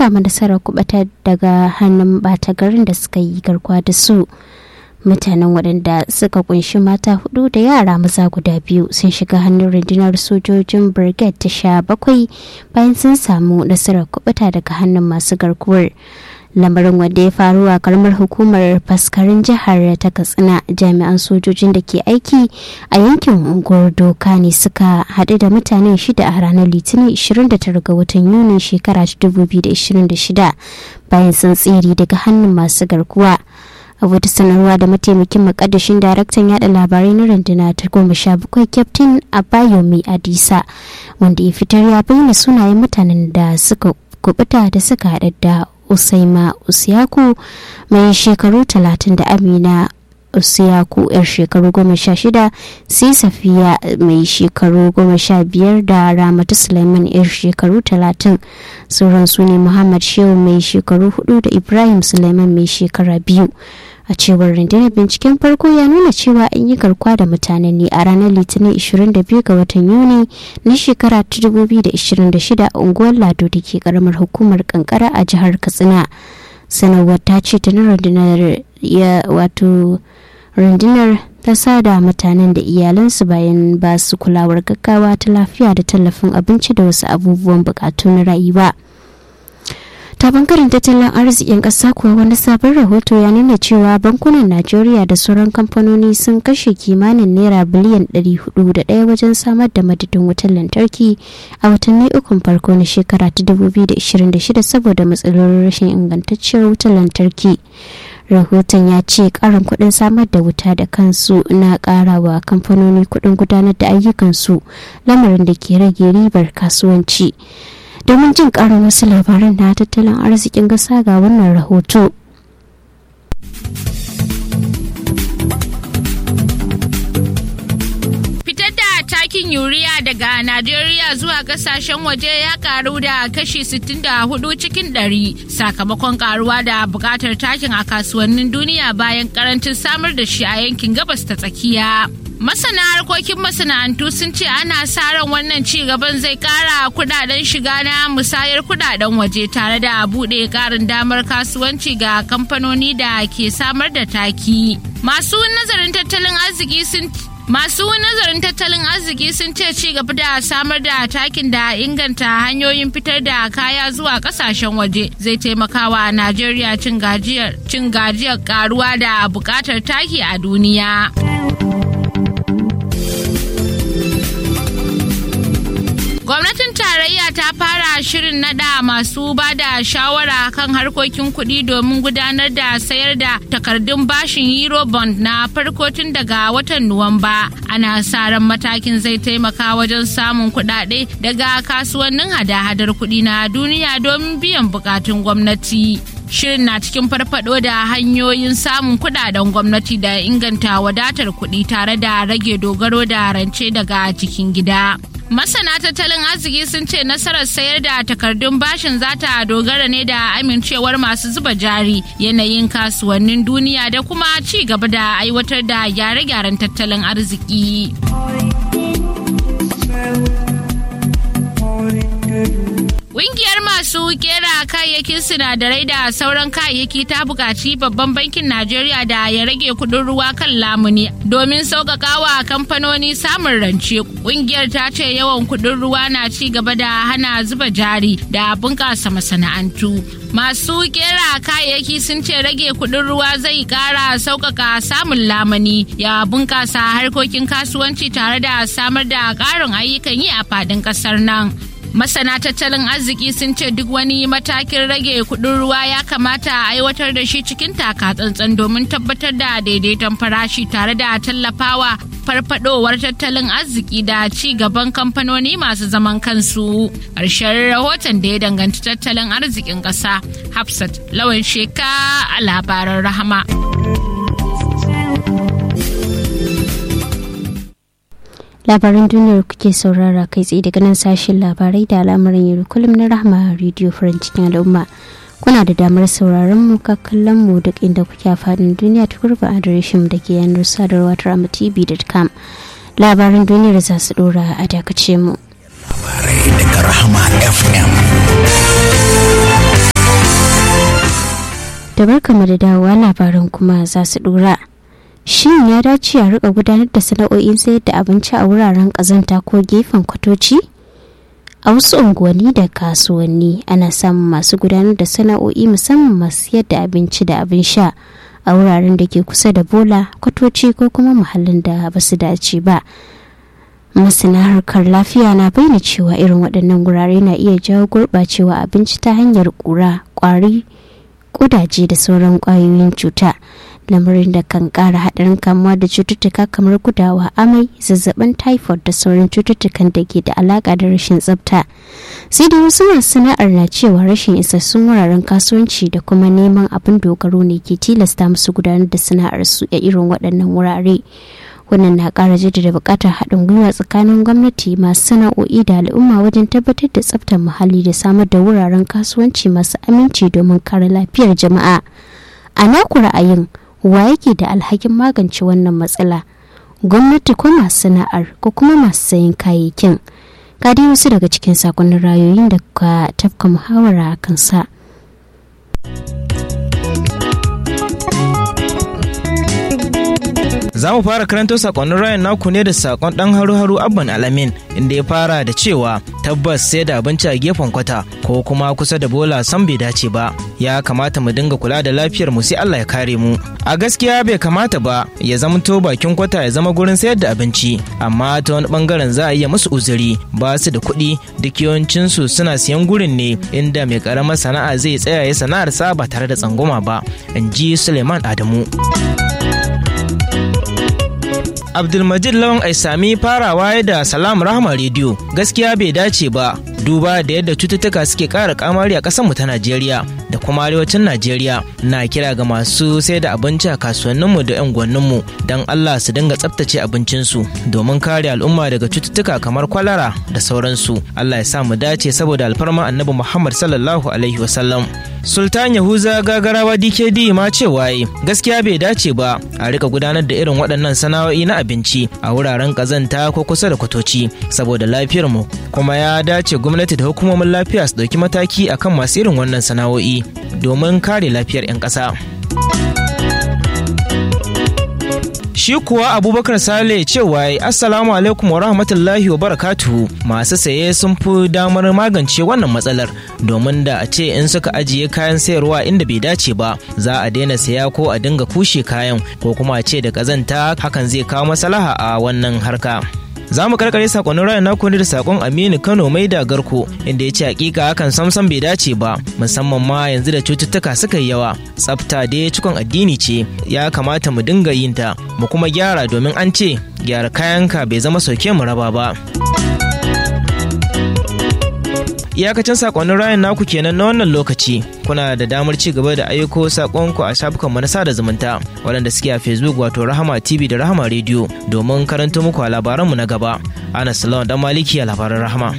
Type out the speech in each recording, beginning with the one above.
samu nasarar kuɓata daga hannun ɓata garin da suka yi garkuwa da su mutanen waɗanda suka kunshi mata hudu da yara maza guda biyu sun shiga hannun rundunar sojojin brigade ta sha bakwai bayan sun samu nasarar kubuta daga hannun masu garkuwar lamarin wanda ya faru a karamar hukumar faskarin jihar ta katsina jami'an sojojin da ke aiki a yankin unguwar doka ne suka haɗu da mutane shida a ranar litinin 29 ga watan yuni shekara 2026 bayan sun tsere daga hannun masu garkuwa a wata sanarwa da mataimakin makaddashin daraktan yada labarai na rundunar ta goma sha bakwai kyaftin abayomi adisa wanda ya fitar ya bayyana sunayen mutanen da suka kubuta da suka haɗa da usaima usiyaku mai shekaru talatin da amina usiyaku yar shekaru goma sha shida sai safiya mai shekaru goma sha biyar da ramatu suleiman yar shekaru talatin sauran su ne muhammad shehu mai shekaru hudu da ibrahim suleiman mai shekara biyu a cewar rundunar binciken farko ya nuna cewa an yi garkuwa da mutane ne a ranar litinin 22 ga watan yuni na shekara ta 2026 a unguwar lado da ke karamar hukumar kankara a jihar katsina sanarwar ta ce ta na rundunar ya wato rundunar ta sada mutanen da iyalansu bayan ba su kulawar gaggawa ta lafiya da tallafin abinci da wasu abubuwan bukatu na rayuwa. ta bangaren tattalin arzikin ƙasa kuwa wani sabon rahoto ya nuna cewa bankunan najeriya da sauran kamfanoni sun kashe kimanin naira biliyan 401 wajen samar da madadin wutar lantarki a watanni ukun farko na shekara ta 2026 saboda matsalolin rashin ingantacciyar wutar lantarki rahoton ya ce karin kudin samar da wuta da kansu na karawa kamfanoni kudin gudanar da ayyukansu lamarin da ke rage ribar kasuwanci domin jin karin wasu labaran na tattalin arzikin gasa ga wannan rahoto. Fitar da takin yuriya daga Najeriya zuwa kasashen waje ya karu da kashi 64 cikin 100 sakamakon karuwa da bukatar takin a kasuwannin duniya bayan karancin samar da shi a yankin gabas ta tsakiya. Masana harkokin masana'antu sun ce ana sa ran wannan ci gaban zai kara kudaden shiga na musayar kudaden waje tare da bude karin damar kasuwanci ga kamfanoni da ke samar da taki. Masu nazarin tattalin arziki sun Masu nazarin tattalin arziki sun ce ci gaba da samar da takin da inganta hanyoyin fitar da kaya zuwa kasashen waje zai taimakawa Najeriya cin gajiyar karuwa da bukatar taki a duniya. Gwamnatin tarayya ta fara shirin nada masu ba da shawara kan harkokin kuɗi domin gudanar da sayar da takardun bashin Eurobond na farko tun daga watan Nuwamba. Ana sa ran matakin zai taimaka wajen samun kuɗaɗe daga kasuwannin hada-hadar kuɗi na duniya domin biyan bukatun gwamnati. Shirin na cikin farfado da hanyoyin samun kudaden gwamnati da inganta wadatar kuɗi tare da rage dogaro da rance daga cikin gida. Masana tattalin arziki sun ce nasarar sayar da takardun bashin za ta dogara ne da amincewar masu zuba jari yanayin kasuwannin duniya da kuma ci gaba da aiwatar da gyare-gyaren tattalin arziki. Ƙungiyar masu kera kayayyakin sinadarai da sauran kayayyaki ta buƙaci babban bankin Najeriya da ya rage kuɗin ruwa kan lamuni domin sauƙaƙawa kamfanoni samun rance. Ƙungiyar ta ce yawan kuɗin ruwa na ci gaba da hana zuba jari da bunƙasa masana'antu. Masu kera kayayyaki sun ce rage kuɗin ruwa zai ƙara sauƙaƙa samun lamuni ya bunƙasa harkokin kasuwanci tare da samar da ƙarin ayyukan yi a faɗin ƙasar nan. masana tattalin arziki sun ce duk wani matakin rage kudin ruwa ya kamata a aiwatar da shi cikin taka tsantsan domin tabbatar da daidaiton farashi tare da tallafawa farfadowar tattalin arziki da ci gaban kamfanoni masu zaman kansu ƙarshen rahoton da ya danganci tattalin arzikin ƙasa hafsat lawan sheka a labaran rahama. labaran duniyar kuke saurara kai tsaye daga nan sashen labarai da al'amuran yau kullum na rahama rediyo farin cikin al'umma kuna da damar sauraron mu ka kallon mu duk inda kuke a faɗin duniya ta gurba adireshin da ke yanar sadarwa ta ramatv.com labaran duniyar za su dora a dakace mu labarai daga rahama fm da barkama da dawowa labaran kuma za su dora shin ya dace a rika gudanar da sana'o'in sayar da abinci a wuraren kazanta ko gefen kwatoci a wasu unguwanni da kasuwanni ana samun masu gudanar da sana'o'i musamman masu sayar da abinci da abin sha a wuraren da ke kusa da bola kwatoci ko kuma muhallin da ba su dace ba masana harkar lafiya na bayyana cewa irin waɗannan gurare na iya jawo gurɓacewa abinci ta hanyar ƙura ƙwari ƙudaje da sauran ƙwayoyin cuta lamarin da kan ƙara haɗarin kamuwa da cututtuka kamar gudawa amai zazzabin typhoid da sauran cututtukan da ke da alaƙa da rashin tsafta sai da wasu masu sana'ar na cewa rashin isassun wuraren kasuwanci da kuma neman abin dogaro ne ke tilasta musu gudanar da sana'ar su a irin waɗannan wurare wannan na ƙara jaddada buƙatar haɗin gwiwa tsakanin gwamnati masu sana'o'i da al'umma wajen tabbatar da tsaftar muhalli da samar da wuraren kasuwanci masu aminci domin kare lafiyar jama'a a naku ra'ayin wa yake da alhakin magance wannan matsala gwamnati ko masu sana'ar ko kuma masu sayan kayayyakin ga dai wasu daga cikin sakonnin rayoyin da ka tafka muhawara a kansa. Za mu fara karanto sakonnin rayan naku ne da sakon dan haru-haru abban alamin inda ya fara da cewa tabbas sai da abinci a gefen kwata ko kuma kusa da bola san bai dace ba ya kamata mu dinga kula da lafiyar mu sai Allah ya kare mu a gaskiya bai kamata ba ya zamto bakin kwata ya zama gurin sayar da abinci amma ta wani bangaren za a iya musu uzuri ba su da kuɗi duk yawancin su suna siyan gurin ne inda mai karamar sana'a zai tsaya ya sana'ar sa ba tare da tsangwama ba in ji Suleiman Adamu. Abdulmajid Lawan Aisami farawa da Salam Rahama Radio gaskiya bai dace ba duba da yadda cututtuka suke ƙara kamari a ƙasarmu ta Najeriya da kuma arewacin Najeriya na kira ga masu sai da abinci a kasuwanninmu da 'yan gwanninmu don Allah su dinga tsaftace abincinsu domin kare al'umma daga cututtuka kamar kwalara da sauransu. Allah ya sa mu dace saboda alfarma annabi Muhammad sallallahu alaihi wasallam. Sultan Yahuza gagarawa DKD ma cewa gaskiya bai dace ba a rika gudanar da irin waɗannan sana'o'i na abinci a wuraren ƙazanta ko kusa da kwatoci saboda lafiyar mu kuma ya dace gwamnati da hukumomin lafiya su ɗauki mataki akan masu irin wannan sana'o'i domin kare lafiyar 'yan ƙasa. Shi kuwa Abubakar Sale cewa Assalamu alaikum wa rahmatullahi wa barakatuhu masu saye sun fi damar magance wannan matsalar domin da a ce in suka ajiye kayan sayarwa inda bai dace ba za a daina saya ko a dinga kushe kayan ko kuma a ce da kazanta hakan zai kawo maslaha a wannan harka. za mu karkare sakonnin rayun naku ne da sakon aminu kano mai da garko inda ya ce hakika hakan samsam bai dace ba musamman ma yanzu da cututtuka suka yi yawa tsafta dai cikon addini ce ya kamata mu dinga yin ta mu kuma gyara domin an ce gyara kayanka bai zama sauke mu raba ba iyakacin sakonnin rayan naku kenan na wannan lokaci kuna da damar ci gaba da aiko sakonku a shafukanmu na sada zumunta waɗanda suke a facebook wato rahama tv da rahama radio domin karanto muku a labaranmu na gaba ana salawan dan maliki a labaran rahama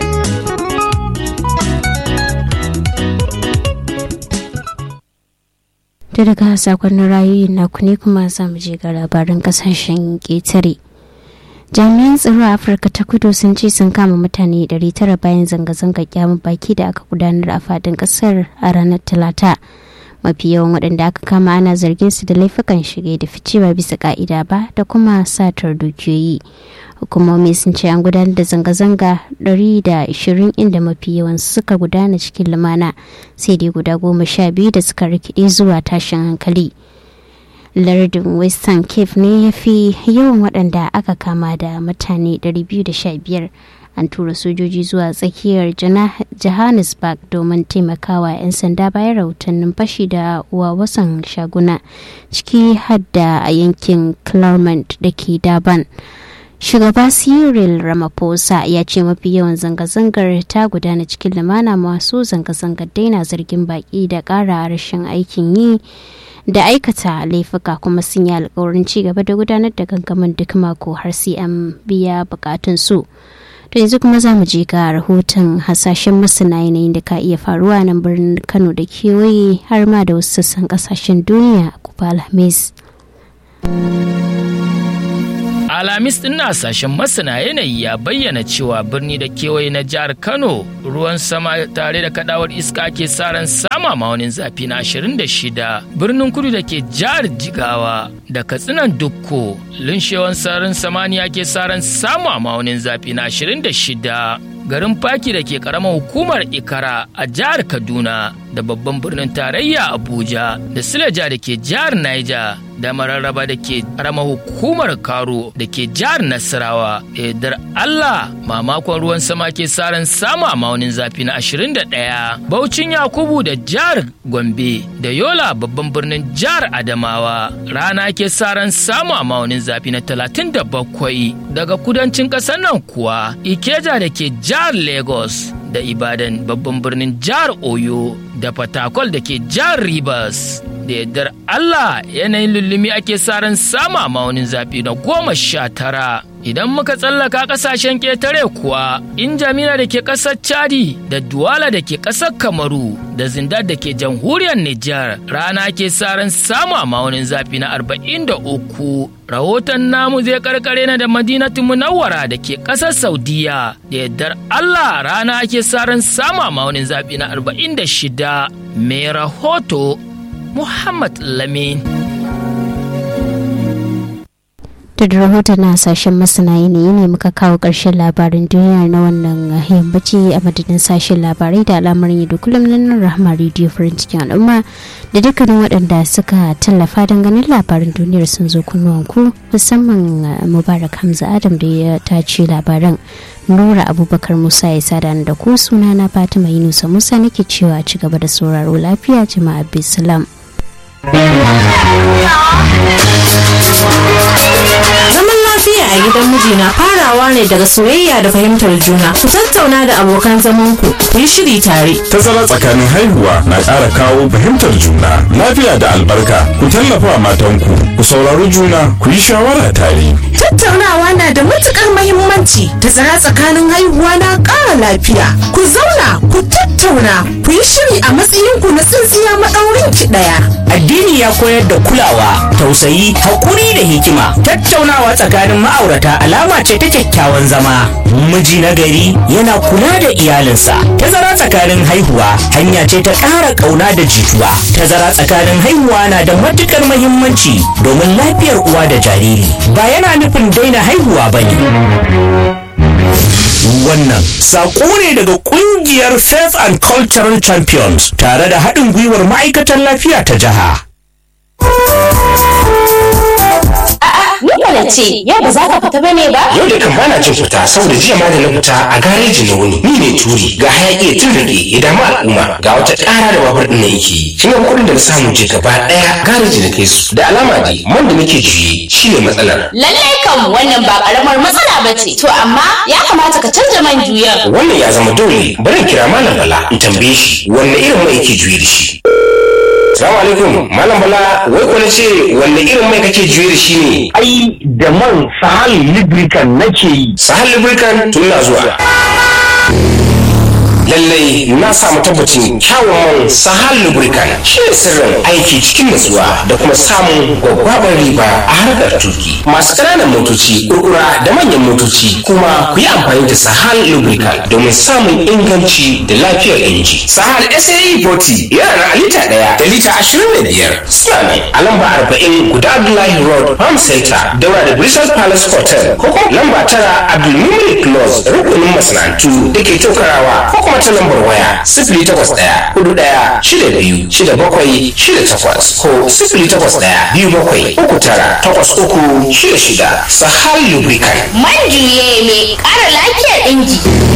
da daga sakonnin rayoyin naku ne kuma za mu je ga labaran kasashen ƙetare jami'an tsaro a afirka ta kudu sun ce sun kama mutane 900 bayan zanga-zanga kyamun baki da aka gudanar a fadin kasar a ranar talata mafi yawan waɗanda aka kama ana zargin su da laifukan shige da fice ba bisa ka'ida ba da kuma satar dukiyoyi hukumomi sun ce an gudanar da zanga-zanga 120 inda mafi yawan suka gudana cikin lumana sai dai guda goma sha biyu da suka rikide zuwa tashin hankali lardin western cape ne ya fi yawan waɗanda aka kama da mutane 215 an tura sojoji zuwa tsakiyar johannesburg domin taimakawa 'yan sanda bayan rahotannin fashi da wasan shaguna ciki hadda a yankin claremont da ke daban shugaba cyril ramaphosa ya ce mafi yawan zanga-zangar ta gudana cikin lumana masu zanga-zangar daina zargin baki da ƙara rashin aikin yi da aikata laifuka kuma sun yi alkawarin ci gaba da gudanar da gangamin duk mako har sai an biya bukatun su to yanzu kuma za mu je ga rahoton hasashen masana yanayin da ka iya faruwa nan birnin kano da kewaye har ma da wasu sassan kasashen duniya a kufa alhamis Alamis ɗin na sashen masana yanayi ya bayyana cewa birni da kewaye na jihar Kano ruwan sama tare da kadawar iska ke saran sama maunin zafi na 26. Birnin kudu da ke jihar Jigawa da katsinan Dukko linshewan sararin samaniya ke saran samu a maunin zafi na 26. garin faki da ke karamar hukumar ikara a jihar kaduna da babban birnin tarayya abuja da sileja da ke jihar niger da mararraba da ke karamar hukumar karo da ke jihar nasarawa da yardar allah mamakon ruwan sama ke saran samu a maunin zafi na 21 baucin yakubu da jihar gombe da yola babban birnin jihar adamawa rana ke saran samu a maunin zafi na 37 daga kudancin ƙasar nan kuwa ikeja da ke jihar jihar Lagos da Ibadan babban birnin jihar Oyo da Fatakwal da ke jihar Rivers. Da yardar Allah yanayin lullumi ake saran sama maunin zafi na goma sha tara. Idan muka tsallaka kasashen ƙetare kuwa, in jamila da ke ƙasar Chadi da Duwala da ke ƙasar Kamaru da Zindar da ke jamhuriyar Nijar rana ke saran samu a maunin zafi na arba'in da uku. Rahoton namu zai karkare na da Madinatu Munawwara da ke ƙasar Saudiya da yardar Allah rana ke saran samu a maunin zafi na arba'in da shida. Mai rahoto Muhammad Lamin. da rahoton na sashen masana yanayi ne muka kawo ƙarshen labarin duniya na wannan yammaci a madadin sashen labarai da al'amarin da kullum na nan rahama radio farin cikin al'umma da dukkanin waɗanda suka tallafa don ganin labarin duniyar sun zo kunnuwan ku musamman mubarak hamza adam da ya tace labaran nura abubakar musa ya sada da ku suna na fatima yunusa musa nake cewa ci gaba da sauraro lafiya jama'a bisalam. Zaman lafiya a gidan miji na farawa ne daga soyayya da fahimtar juna. Ku tattauna da abokan zaman ku, ku yi shiri tare. Tazara tsakanin haihuwa na ƙara kawo fahimtar juna, lafiya da albarka. Ku tallafa matanku, ku saurari juna, ku yi shawara tare. Tattaunawa na da matukar mahimmanci. Tazara tsakanin haihuwa na ƙara lafiya. Ku zauna, ku tattauna, ku yi shiri a matsayinku na tsintsiya maɗaurin ki ɗaya. Addini ya koyar da kulawa, tausayi, haƙuri da hikima. Tattaunawa tsakanin ma'aurata alama ce ta kyakkyawan zama. Miji na gari yana kula da iyalinsa. Tazara tsakanin haihuwa hanya ce ta ƙara ƙauna da jituwa. Tazara tsakanin haihuwa na da matuƙar mahimmanci domin lafiyar uwa da jariri. Ba yana nufin daina haihuwa ba ne. Wannan saƙo ne daga ƙungiyar Faith and Cultural Champions tare da haɗin gwiwar ma'aikatan lafiya ta jiha. Ni na ce, yau ba za ka fita bane ba? Yau da kan bana jin fita saboda jiya ma da na fita a gareji na wuni. Ni ne turi ga hayaki ya tun rage ya damu al'umma ga wata ƙara da babur ɗin na yake. Shi ne kuɗin da na samu je gaba ɗaya gareji na kai su. Da alama dai man da nake juye shi ne matsalar. Lallai kam wannan ba ƙaramar matsala ba ce. To amma ya kamata ka canza man juyan. Wannan ya zama dole bari in kira Malam Bala in tambaye shi wanne irin mai yake juye da shi. Salamu alaikum, Malam Bala, wai ko na ce wanne irin mai kake juye da shi ne? Ai, da man Sahal Lubricant nake yi. Sahal Lubricant tun na zuwa. lallai na samu tabbacin kyawun man sahal lubricant shi ne sirrin aiki cikin natsuwa da kuma samun gwaggwabar riba a harkar tuki masu ƙananan motoci kurkura da manyan motoci kuma ku yi amfani da sahal lubricant domin samun inganci da lafiyar inji sahal sae 40 yana na lita ɗaya da lita ashirin da biyar suna ne a lamba arba'in guda abdullahi road farm center daura da bristol palace hotel ko kuma lamba tara abdulmumin close rukunin masana'antu da ke tokarawa ko kuma ta lambar waya sifili takwas ɗaya hudu ɗaya shida biyu shida bakwai shida takwas ko sifili takwas ɗaya biyu bakwai uku tara takwas uku shida shida sahal lubricant Man juye mai ƙara lafiyar inji.